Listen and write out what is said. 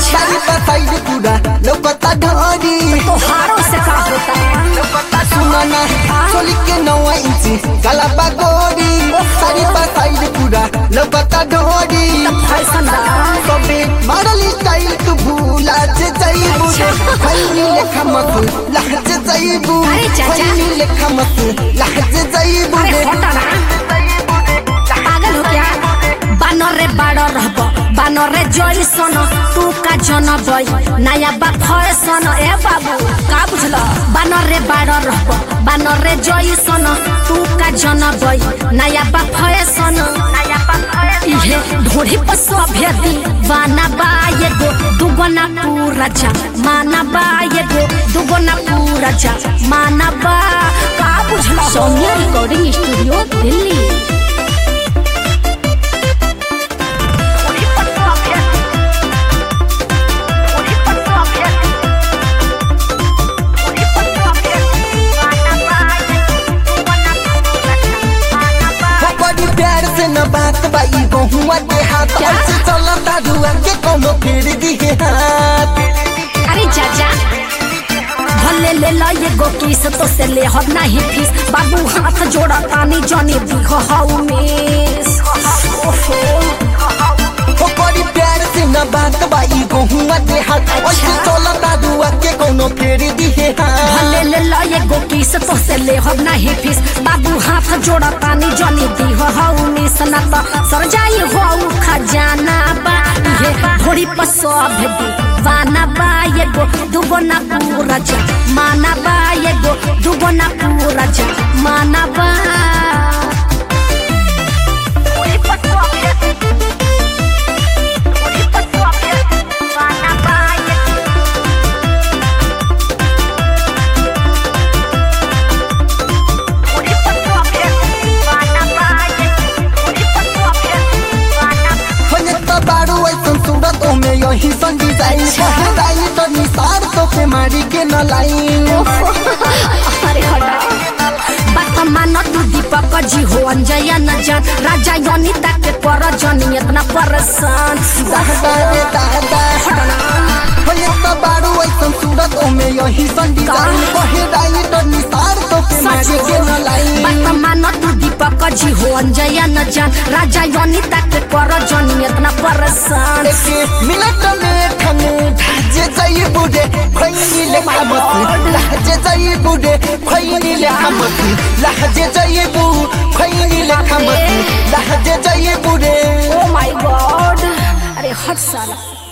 अच्छा। सारी बसाई पूरा लौकता ढोरी तोहारों से का होता सुनाना चोली के नौवा इंची गलाबा गोरी सारी बसाई पूरा लौकता ढोरी फैशन बा सबे मॉडल स्टाइल तू भूला जे जाइबू रे खैनी लेखा मत लहज जाइबू अरे चाचा। खैनी लेखा मत लहज जाइबू अरे रे हटा ना पागल हो क्या बानर रे बाड़ रहब बानर रे जइसन तू का जनबई नया बा फैशन ए बाबू का बुझल बानर रे बाड़ रहब बानर रे जइसन तू का जनबई नया बा फैशन इहे ढोढ़ी पर सभ्य दीवाना बा एगो दुगना पूरा जा माना बा एगो दुगना पूरा जा माना बा का बुझल सौम्या रिकॉर्डिंग स्टूडियो दिल्ली हो बड़ी प्यार से न बात बाई बहुआ के हाथ क्या? ऐसे चलता रुआ के कोनो फेर दिए हाथ अरे चाचा भले ले लो ये गो किस तो से ले हो नहीं फीस बाबू हाथ जोड़ा तानी जानी दिख हाउ मिस ओहो हो बड़ी प्यार से न बात बाई बहुआ के हाथ ऐसे चलता रुआ के कोनो फेर दिए हाथ भले ले लो ये गो किस तो से ले हो नहीं फीस बाबू हाथ जोड़ा तानी जानी दिख हाउ मिस ना तो सर जाई हो खजाना बा ये थोड़ी पसोभ दीवाना बा ये गो दुगना पूरा जा माना बा ये गो दुगना पूरा जा माना बा होने तो बारू ऐसन सूरत में यही सन डिजाइन कहताई तो निसार तो पे मारी के न लाइन अरे हटा बात मान तू दीपक जी हो अंजया न जान राजा योनिता के कर जनी इतना परेशान दादा रे दादा होने तो बारू ऐसन सूरत में यही सन डिजाइन कहताई तो निसार तो पे मारी के न लाइन बात मान तू दीपक जी हो अंजया न जान राजा योनिता के कर जनी इतना परेशान एक मिनट में ठने ढाजे जाई बुडे खैनी ले खामत लहजे जाई बुडे खैनी ले खामत लहजे जाई बु खैनी ले खामत लहजे जाई बुडे ओ माय गॉड अरे हट साला